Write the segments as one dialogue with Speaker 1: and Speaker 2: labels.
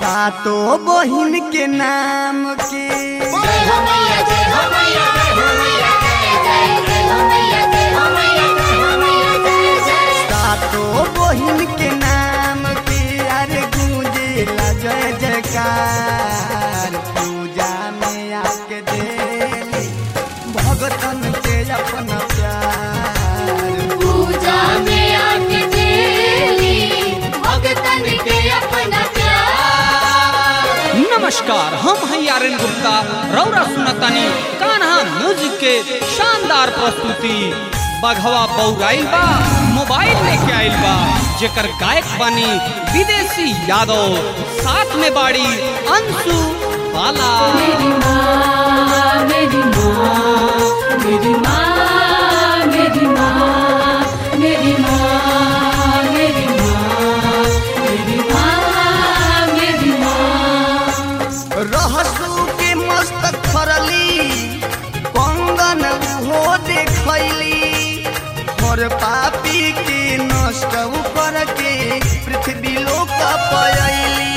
Speaker 1: सातो बहिन के नाम के
Speaker 2: जय हो मैया जय हो मैया जय हो मैया जय जय जय हो मैया जय हो मैया जय हो मैया जय जय
Speaker 1: सातो बहिन के नाम के अरे गूंजेला जय जयकार पूजा में आके देली भगतन के अपना प्यार
Speaker 2: पूजा में आके देली भगतन के अपना प्यार
Speaker 3: नमस्कार हम हैं आर्यन गुप्ता रौरा सुनतानी कान्हा म्यूजिक के शानदार प्रस्तुति बघवा बौराइल बा मोबाइल लेके आइल बा जेकर गायक बनी विदेशी यादव साथ में बाड़ी अंशु बाला
Speaker 2: मेरी माँ मेरी माँ मेरी माँ मेरी माँ मेरी माँ मेरी माँ मेरी माँ मेरी माँ
Speaker 1: रहसू के मस्तक फरली कंगन उहो देखैली हर पापी के नष्ट कर के पृथ्वी लोक पयली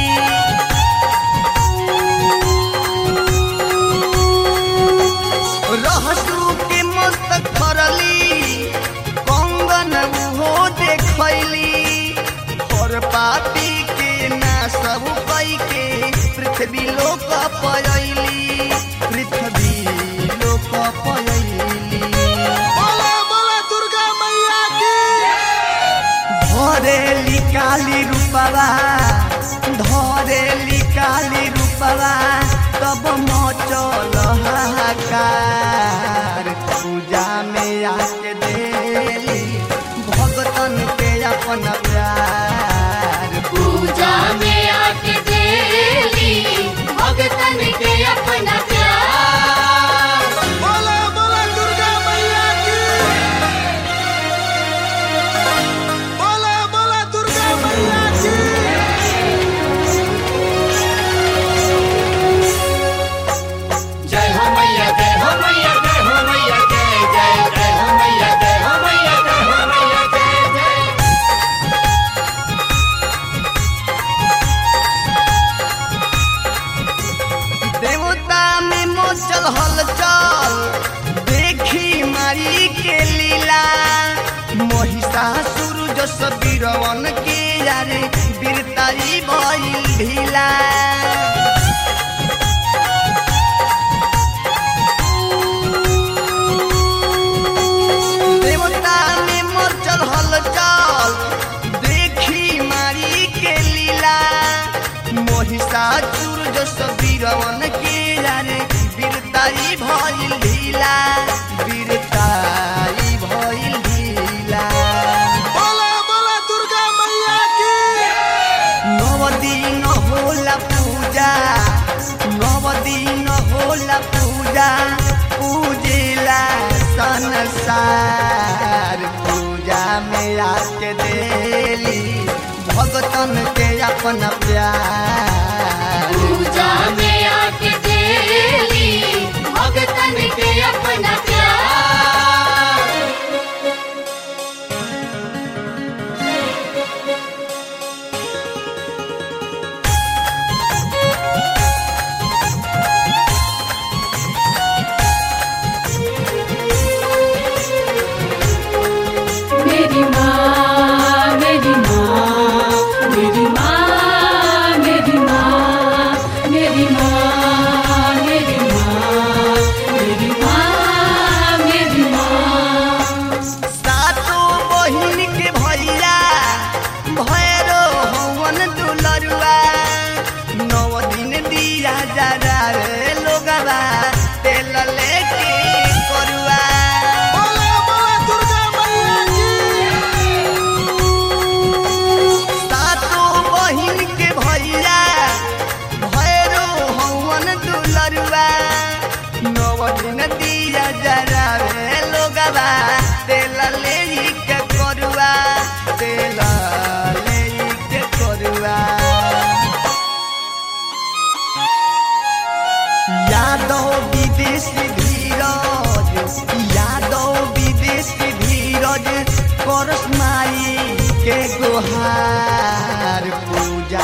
Speaker 1: रहसू के मस्तक फरली कंगन उहो देखैली और पापी के ना सब कई के पृथ्वी लोक पयली पृथ्वी लोक पयली बोला बोला दुर्गा मैया की धरेली काली रूपवा धरेली काली रूपवा तब मचल हाहाकार पूजा में आके देली भगतन के अपन प्यार
Speaker 2: पूजा में आके देली भगतन के अपना प्यार
Speaker 1: बोला बोला दुर्गा मैया की बोला बोला दुर्गा मैया की
Speaker 2: जय हो मैया जय हो मैया जय हो मैया जय जय जय हो मैया जय हो मैया जय हो मैया जय जय
Speaker 1: देवता में मोचल हलचल देखी मारी के लीला महिषासुर जस बीरवन के यारे बीरताई भइल ढीला देवता में मोचल हलचल देखी मारी के लीला महिषासुर जस बीरवन के यारे बीरताई भइल ढीला बीरताई भइल ढीला बोला बोला दुर्गा मैया की नव दिन होला पूजा नव दिन होला पूजा पूजिला संसार पूजा में आके देली भगतन के अपन प्यार
Speaker 2: पूजा में आके देली भगतन के अपना प्यार मेरी माँ मेरी माँ मेरी माँ मेरी माँ मेरी माँ मेरी माँ मेरी माँ मेरी माँ
Speaker 1: सातो बहिन के भैया भैरो हवन दुलरुआ नौ दिन दिया जरा रे लोगवा तेल लेके करुआ बोला बोला दुर्गा मैया सातो बहिन के भैया भैरो हवन दुलरुआ नौ दिन दिया जरा रे लोगवा तेल ले के करुआ तेल ले के करुआ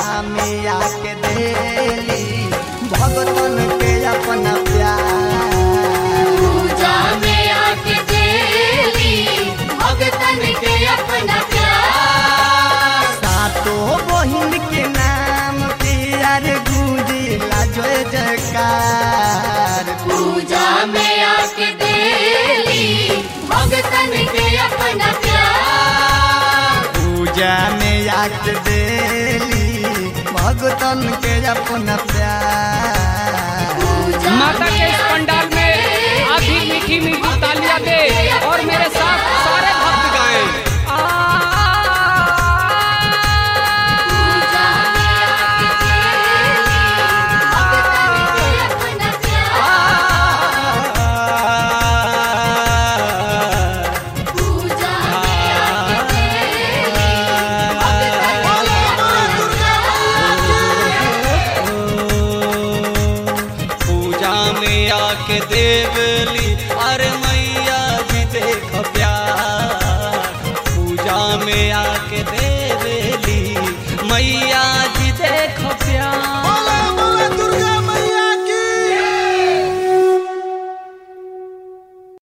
Speaker 1: में आके देली भगतन के अपना प्यार
Speaker 2: पूजा में आके देली भगतन के अपना प्यार
Speaker 1: सातो बहिन के नाम प्यार गूंजिला जय जयकार
Speaker 2: पूजा में आके देली भगतन के अपना प्यार
Speaker 1: पूजा में आके देली भगतन के अपना प्यार
Speaker 2: पूजा
Speaker 3: माता के
Speaker 2: में
Speaker 3: इस
Speaker 2: आके
Speaker 3: पंडाल में
Speaker 2: देली
Speaker 3: अभी मीठी मीठी